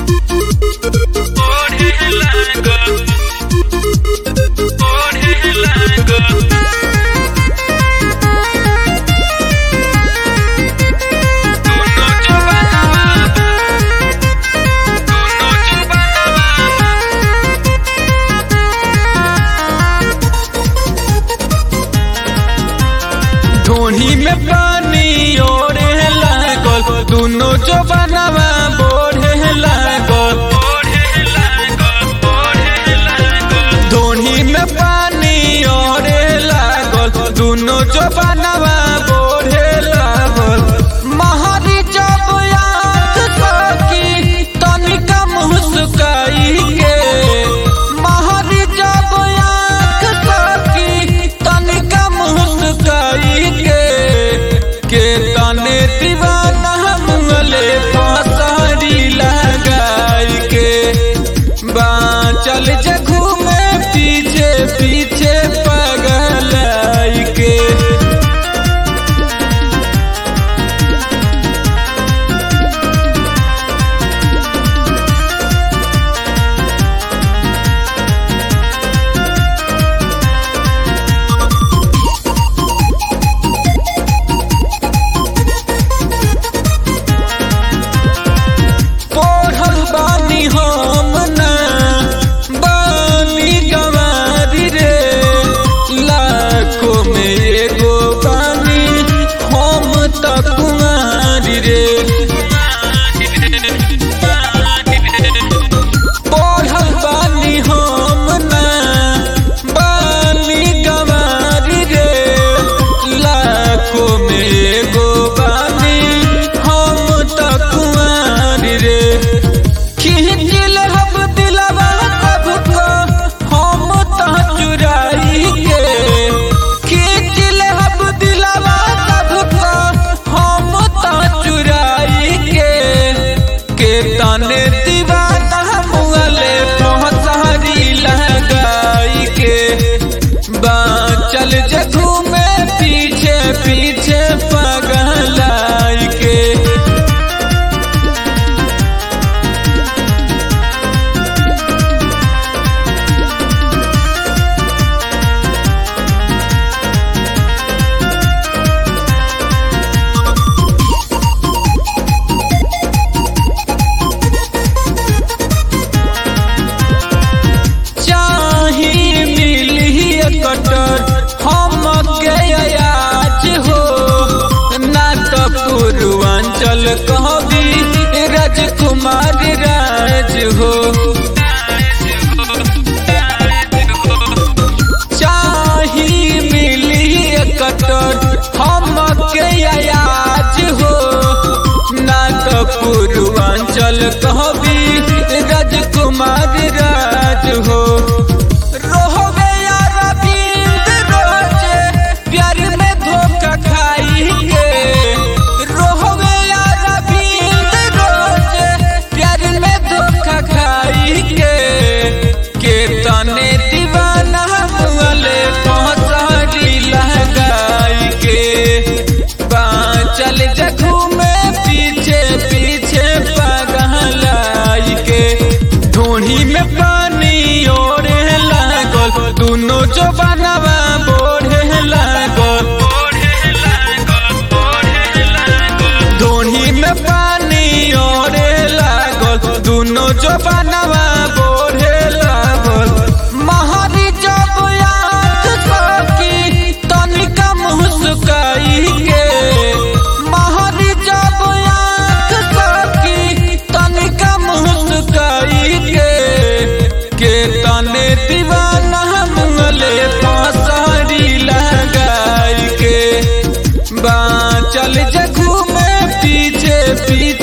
ढोही में पानी ओढ़े लागल दुनो जो बनवा बोढ़े लागल ढोही में पानी ओढ़े लागल दुनो जो बनवा बोढ़े लागल महारी जब आँख सकी तनिका मुस्काई के महारी जब आँख सकी तनिका मुस्काई के के तने दीवाना मुंगले फसारी लगाई के बाँचल जगू में पीछे पीछे पगलाई के पढ़ल बानी हम ना बानी गवारी रे लाखों में एगो बानी हम त कुमारी रे पढ़ल बानी हम ना बानी गवारी रे लाखों में एगो बानी हम त कुमारी रे खिंचिल हम दिलवा सबको हम त चुराई के खिंचिल हम दिलवा सबको हम त चुराई के के तने दीवाना मुगले पहुंचारी लगाई के बाँचल जगू में पीछे पीछे पगलाई के चाही मिली कटर हम के आज हो ना तो पूर्वांचल कहबी राजकुमार राज हो चाही मिली कटर हम के आज हो ना तो पूर्वांचल कहबी राजकुमार राज हो रोहबे यार रविंद रोजे प्यार में धोखा खाई के रोहबे यार रविंद रोजे प्यार में धोखा खाई के के तने दीवाना मुगले पहुंचारी लगाई के बाँचल जखू में पीछे पीछे पगलाई के ढूढ़ी में पानी ओढ़े लागल दुनो जो बनवा बोढ़े लागल ढूढ़ी में पानी ओढ़े लागल दुनो जो बनवा बोढ़े लागल महारी जब आँख सकी तनिका मुस्काई के महारी जब आँख सकी तनिका मुस्काई के के तने दीवाना मुंगले फसारी लगाई के बाँचल जगू में पीछे पीछे